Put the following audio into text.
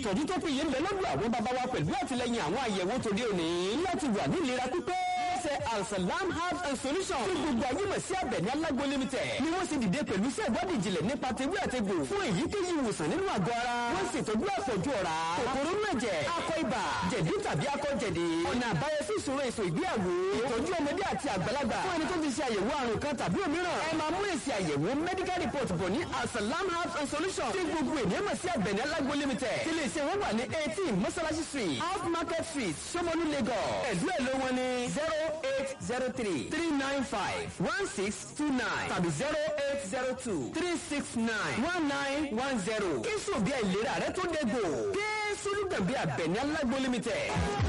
ìtọ́jú tó péye ń bẹ lọ́dọ̀ àwọn bàbá wa pẹ̀lú àtìlẹyìn àwọn àyẹ̀wò tòde òní láti wà ní ìlera pípé ṣe alsalam herbs and solutions tí gbogbo ayé mọ̀ sí abẹ̀ní alágbó limited ni wọ́n sì dìde pẹ̀lú iṣẹ́ ìwádìí ìjìnlẹ̀ nípa tewé àtegbò fún èyíkéyìí ìwòsàn nínú àgọ́ ara wọ́n sì tọ́jú àpọ̀jù ọ̀rá kòkòrò inú ẹ̀jẹ̀ akọ ibà jẹ̀dí tàbí akọ jẹ̀dí ọ̀nà àbáyọ sí ìṣòro èso ìgbéyàwó ìtọ́jú ọmọdé àti àgbàlagbà fún ẹni tó ti ṣe àyẹ̀wò àrùn kan tàbí òmíràn ẹ máa mú èsì àyẹ̀wò medical report bọ̀ ní alsalam herbs and solutions tí gbogbo ènìyàn mọ̀ sí abẹ̀ní alágbó limited tí lè ṣe wọ́n wà ní eighteen mọ́sálásí street out market street Ṣómólú Lagos ẹ̀dú ẹ̀ ló wọn ní zero eight zero three three nine five one six two nine tàbí zero eight zero two three six nine one nine one zero kí sùn bí àìlera rẹ tó dégbò kí sùlùgbàgbé abẹ̀ní alágbó limited.